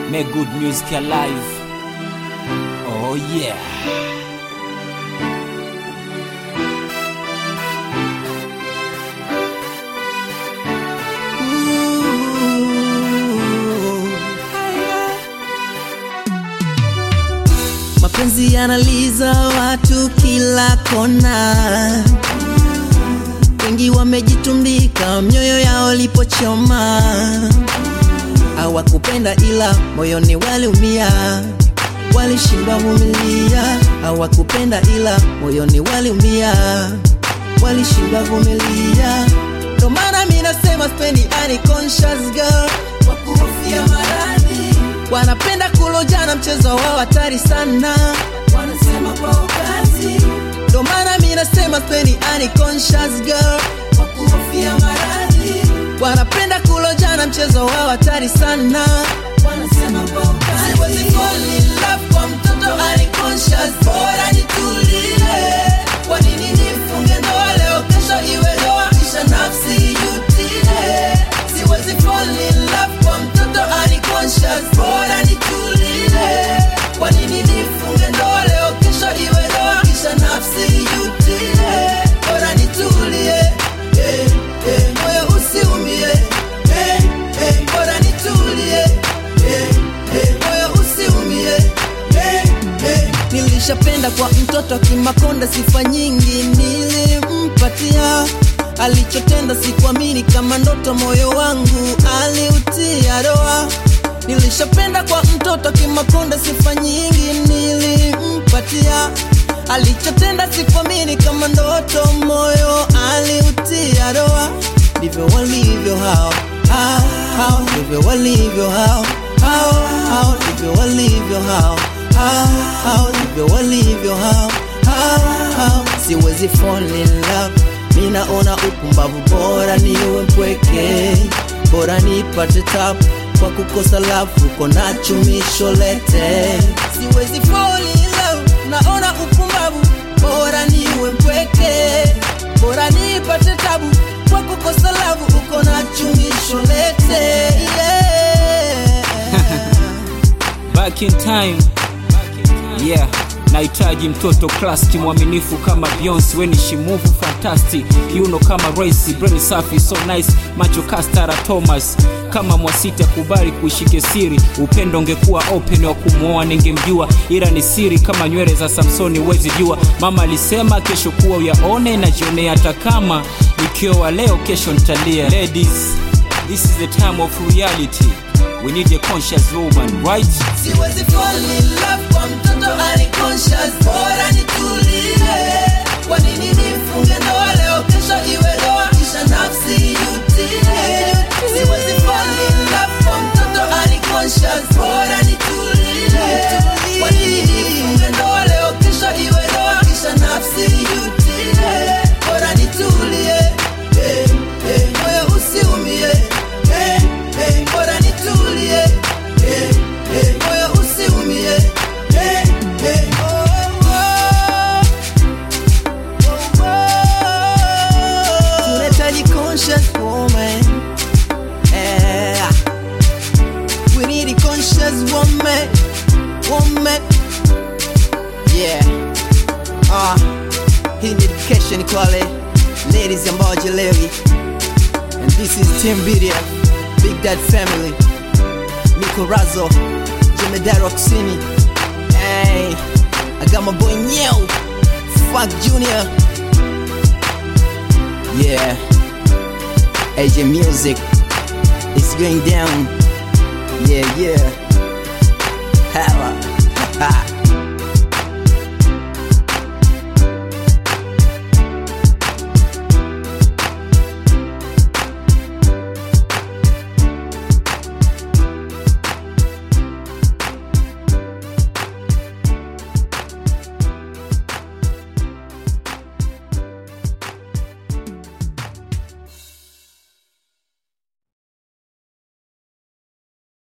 Make good music alive. Oh yeah. Mapenzi yanaliza watu kila kona, wengi wamejitumbika mioyo yao lipochoma. Hawakupenda ila moyoni waliumia, walishindwa vumilia. Hawakupenda ila moyoni waliumia, walishindwa vumilia. Ndo maana mi nasema spendi unconscious girl, kwa kuhofia maradhi wanapenda kulojana, mchezo wao hatari sana, wanasema kwa ukazi. Ndo maana mi nasema spendi unconscious girl, kwa kuhofia maradhi wanapenda kulojana, mchezo wao hatari sana, wanasema kwa ukazi. Siwezi fall in love kwa mtoto unconscious, bora nitulie. Kwa nini nifunge ndoa leo, kesho iwe ndoa, kisha nafsi ijutie? Siwezi fall in love kwa mtoto unconscious, bora nitulie. Kwa nini nifunge ndoa leo, kesho iwe ndoa, kisha nafsi ijutie? Bora nitulie, eh, eh, moyo usiumie, eh, eh, bora nitulie, eh, eh, moyo usiumie, eh, eh. Nilishapenda kwa mtoto Kimakonda, sifa nyingi nilimpatia alichotenda sikuamini kama ndoto, moyo wangu aliutia doa. Nilishapenda kwa mtoto Kimakonda, sifa nyingi nilimpatia. Alichotenda sikuamini kama ndoto, moyo aliutia doa. Ndivyo walivyo hao hao hao, ndivyo walivyo hao hao hao, ndivyo walivyo hao hao hao, ndivyo walivyo hao hao hao. Siwezi fall in love mi naona upumbavu, bora niwe mpweke, bora nipate tabu kwa kukosa lafu, uko nacho misholete. Siwezi fall in love, naona upumbavu, bora niwe mpweke, bora nipate tabu kwa kukosa lafu, uko nacho misholete. Yeah. Back in time. Yeah. Nahitaji mtoto classic mwaminifu kama Beyonce, weni shimuvu fantastic, kiuno kama Royce, brain safi so nice, macho kastara Thomas kama Mwasiti, kubali kuishike siri, upendo ungekuwa open, wa kumwoa ningemjua, ila ni siri kama nywele za Samsoni, wezi jua. Mama alisema kesho kuwa uyaone, najionea hata kama nikioa leo, kesho nitalia. Ladies, this is the time of reality. We need a conscious woman, right? Siwezi fall in love kwa mtoto unconscious, bora nitulie. Kwa nini nifunge ndoa leo, kesho iwe ndoa, kisha nafsi ijutie? Siwezi fall in love kwa mtoto unconscious, bora nitulie. Kwa nini nifunge ndoa leo, kesho iwe ndoa, kisha nafsi ijutie? Bora nitulie, eh, eh, moyo usiumie, eh, eh, bora nitulie, eh, eh, moyo usiumie, eh, eh, oh, oh, oh, oh. Tunahitaji conscious woman, eh, we need a conscious woman, woman, yeah, ah, hii ni education kwa wale ladies ambao hawajalewi, and this is Team BDF, Big Dad Family, Nico Razo, Jemedari wa Kusini, hey, I got my boy Nyeo, Funk Junior, yeah, AJ Music, it's going down, yeah, yeah, Hella, ha.